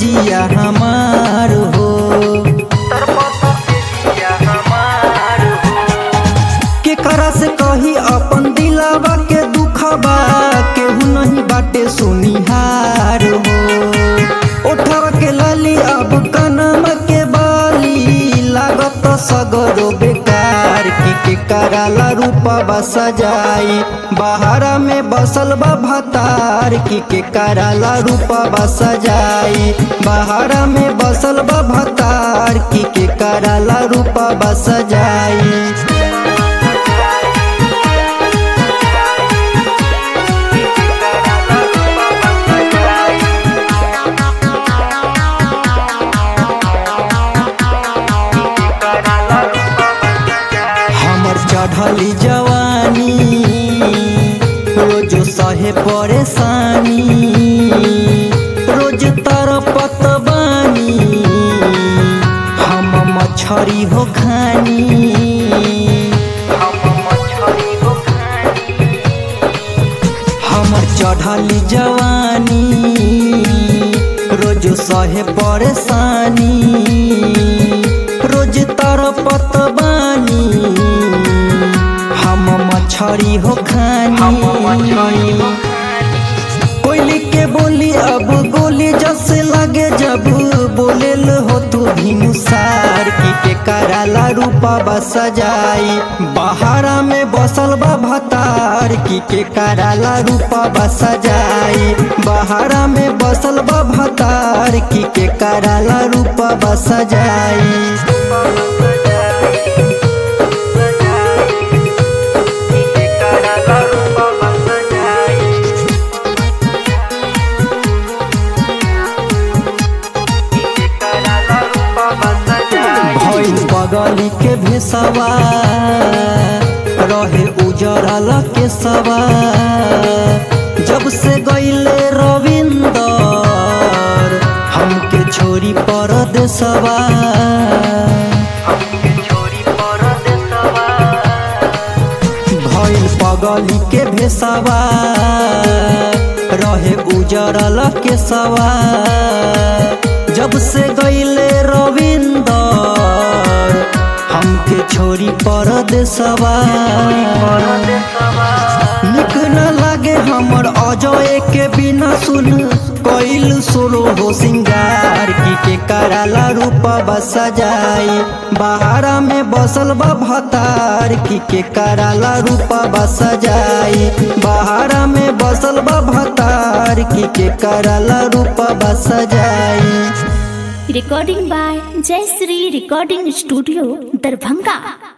जिया हमार हो केकरा से कही अपन दिलावा के दुखबा केहू नहीं बाटे सुनिहार हो उठवा के लाली अब कनम के बाली लागत सगरो बेकार की के कराला रूपा सजाई बहारा में बसल बा भतार की के कराला रूपा सजाई बहारा में बसल बा भतार की के कराला रूपा सजाई हमर चढ़ली जवानी रोज सहे परेशानी रोज तरपत बानी हम मछरी हो खानी हमर चढ़ली जवानी रोज सहे परेशानी रोज तरपत बानी हम मछरी हो खानी कोयली के बोली अब गोली जैसे लगे जब बोलेल हो तू भिनुसार की के कराला रूपा सजाई बहारा में बसल बा भतार की के कराला रूपा सजाई बहारा में बसल बा भतार की के कराला रूपा सजाई भइल बगली के भेसवा रहे उजरल के सवा जब से गईले रविंदर हमके छोरी पर देसवा भइल पगली के भेसवा रहे उजरल के सवा जब से गईले रविंदर हमके छोरी पर देसवा निक न लागे हमर अजय के बिना सुन कइल सोलो हो सिंगार की के कराला रूपा सजाई बहारा में बसल बा भतार की के कराला रूपा सजाई बहारा में बसल बा भतार की के कराला रूपा सजाई recording by Jai Sri Recording Studio, Darbhanga.